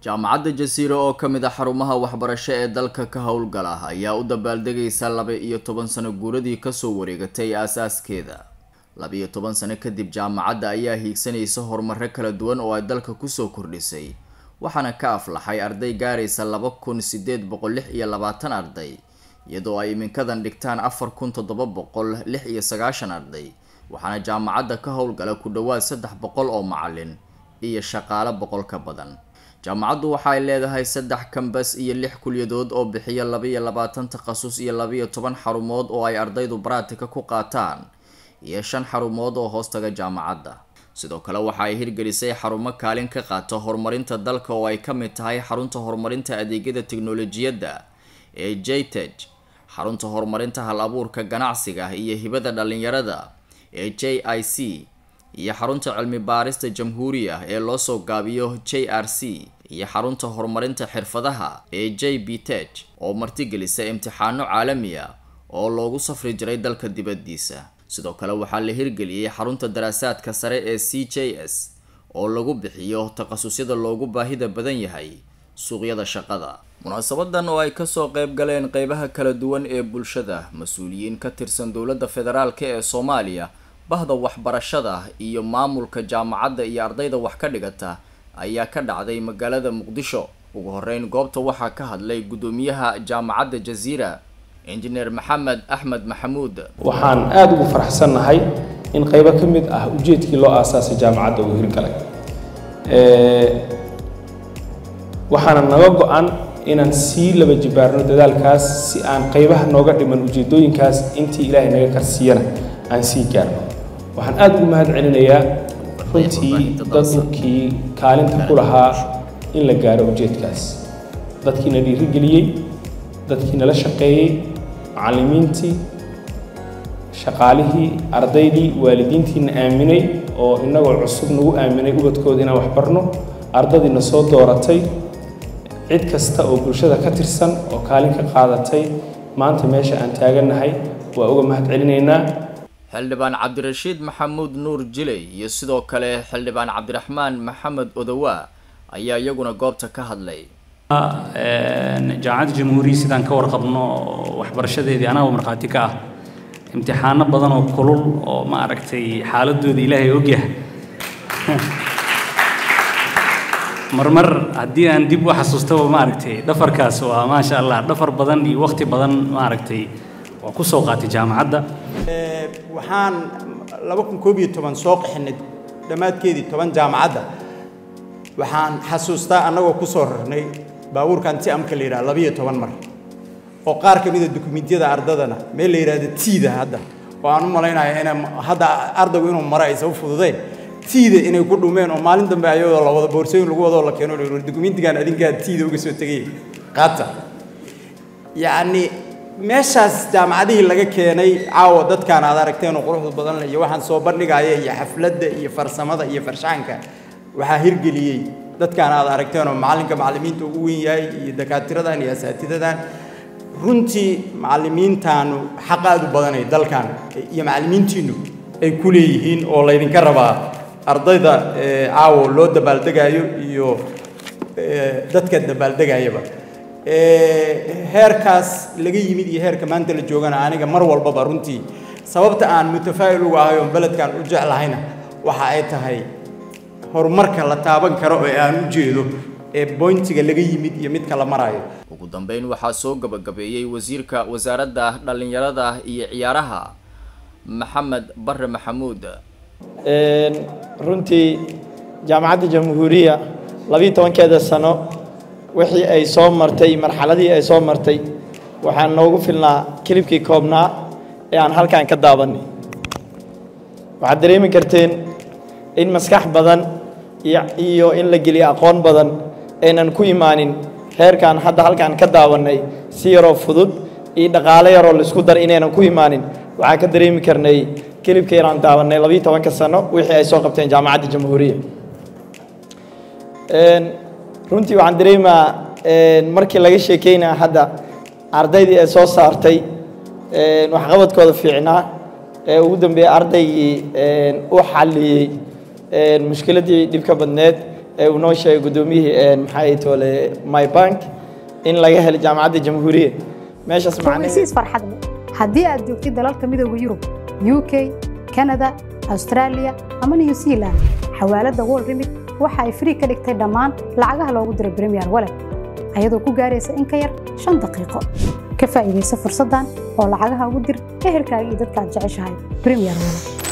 jaamacadda jasiiro oo ka mid a xarumaha waxbarasho ee dalka ka howlgala ayaa u dabaaldegaysa laba iyo toban sano guuradii kasoo wareegatay aasaaskeeda laba-iyo toban sano kadib jaamacadda ayaa hiigsanaysa horumaro kala duwan oo ay dalka kusoo kordhisay waxaana ka aflaxay arday gaaraysa laba kun sideed boqol lix iyo labaatan arday iyadoo ay iminkadan dhigtaan afar kun toddoba boqol lix iyo sagaashan arday waxaana jaamacadda ka howlgala ku dhowaad saddex boqol oo macalin iyo shaqaale boqol ka badan jaamacaddu waxa ay leedahay saddex kambas iyo lix kulyadood oo bixiya laba-iyo labaatan takhasus iyo laba-iyo toban xarumood oo ay ardaydu baraatika ku qaataan iyo shan xarumood oo hoostaga jaamacadda sidoo kale waxa ay hirgelisay xarumo kaalin ka qaata horumarinta dalka oo ay ka mid tahay xarunta horumarinta adeegyada teknolojiyadda ee jteg xarunta horumarinta hal abuurka ganacsiga iyo hibada dhalinyarada ee j i c iyo xarunta cilmi baarista jamhuuriya ee loosoo gaabiyo j r c iyo xarunta horumarinta xirfadaha ee j b teg oo martigelisa imtixaano caalami ah oo loogu safri jiray dalka dibaddiisa sidoo kale waxaa la hirgeliyey xarunta daraasaadka sare ee c j s oo lagu bixiyo takhasusyada loogu baahida badan yahay suuqyada shaqada munaasabadan oo ay kasoo qayb galeen qeybaha kala duwan ee bulshada mas-uuliyiin ka tirsan dowladda federaalk ee soomaaliya bahda waxbarashada iyo maamulka jaamacadda iyo ardayda wax ka dhigata ayaa ka dhacday magaalada muqdisho ugu horeyn goobta waxaa ka hadlay guddoomiyaha jaamacadda jaziira injineer maxamed axmed maxamuud waxaan aada ugu faraxsannahay in qaybo ka mid ah ujeedkii loo aasaasay jaamacadda uu hirgalay waxaana naga go-an inaan sii laba jibaarno dadaalkaas si aan qaybaha nooga dhiman ujeedooyinkaas intii ilaahay naga karsiiyana aan sii gaarno waxaan aada ugu mahad celinayaa runtii dadkii kaalinta ku lahaa in la gaaro ujeedkaas dadkiina dhiirigeliyey dadkii nala shaqeeyey macallimiintii shaqaalihii ardaydii waalidiintiina aaminay oo innagoo cusub nagu aaminay ubadkooda inaan waxbarno ardadiina soo dooratay cid kasta oo bulshada ka tirsan oo kaalin ka qaadatay maanta meesha aan taagannahay waa uga mahad celinaynaa xildhibaan cabdirashiid maxamuud nuur jiley iyo sidoo kale xildhibaan cabdiraxmaan maxamed odowaa ayaa iyaguna goobta ka hadlay jaamacadda jamhuuriya sidaan ka warqabno waxbarashadeedii anagoo markhaati ka ah imtixaano badan oo kulul oo ma aragtay xaaladooda ilaahay ogyahay marmar haddii aan dib u xasuustaba ma aragtay dhafarkaas waa maasha allah dhafar badan iyo waqti badan ma aragtay waa ku soo qaatay jaamacadda waxaan laba kun koob iyo toban soo qaxinay dhammaadkeedii toban jaamacadda waxaan xasuustaa annagoo ku soo rarnay baabuurkan ti amka la yidhaha labiyo toban mar oo qaar ka mida dukumentiyada ardadana meel la yidhahdo tiida hadda oo aan u malaynayo inay hadda ardaygu inuu maro aysan u fududeen tiida inay ku dhumeen oo maalin dambe ayadoo la wada boorsooyin lagu wadoo la keeno dukumentigan adinkaa tiida uga soo tegay qaata yacni meeshaas jaamacadihii laga keenay caawa dadkaan aad aragteen oo quruxda badan leh iyo waxaan soo bandhigaya iyo xafladda iyo farsamada iyo farshaxanka waxaa hirgeliyey dadkaan aad aragteen oo macallinka macallimiinta ugu weyn yahay iyo dakaatiradan iyo asaatidadan runtii macallimiintaanu xaq aad u badanay dalkan iyo macallimiintiinu ay ku leeyihiin oo laydinka rabaa ardayda caawo loo dabaaldegaayo iyo dadka dabaaldegayaba heerkaas laga yimid iyo heerka maanta la joogana aniga mar walbaba runtii sababta aan mutafaa'il uga ahay oon beledkan u jeclahayna waxa ay tahay horumarka la taaban karo ee aan u jeedo ee boyntiga laga yimid iyo midka la maraayo ugu dambeyn waxaa soo gabagabeeyey wasiirka wasaaradda dhallinyarada iyo ciyaaraha maxamed bare maxamuud runtii jaamacadda jamhuuriya labiiyo tobankeeda sano wixii ay soo martay marxaladii ay soo martay waxaan noogu filnaa kilibkii koobnaa ee aan halkan ka daabanay waxaad dareemi karteen in maskax badan iyo in la geliyo aqoon badan aynan ku imaanin heerkan hadda halkaan ka daawannay si yaroo fudud iyo dhaqaale yaroo laisku dar inaynan ku imaanin waxaan ka dareemi karnay kilibka yaraan daawannay labiiyo tobanka sano wixii ay soo qabteen jaamacadda jamhuuriya runtii waxaan dareemaa markii laga sheekeynaya hadda ardaydii ay soo saartay waxqabadkooda fiicnaa ee ugu dambeeyey ardaygii u xalliyey mushkiladdii dhibka badneed ee uu noo sheegay guddoomiyihii maxaa toole my bank in laga helo jaamacadda jamhuuriya meeshaas ogeysiis farxad leh haddii aad joogtid dalalka midooda yurub u k kanada australia ama new zealand xawaaladda world remit waxa ay free ka dhigtay dhammaan lacagaha loogu diray premier wallet ayadoo ku gaaraysa in ka yar shan daqiiqo ka faa'iidaysa fursaddan oo lacagaha ugu dir ehelkaaga iyo dadka aad jeceshahay premier wallet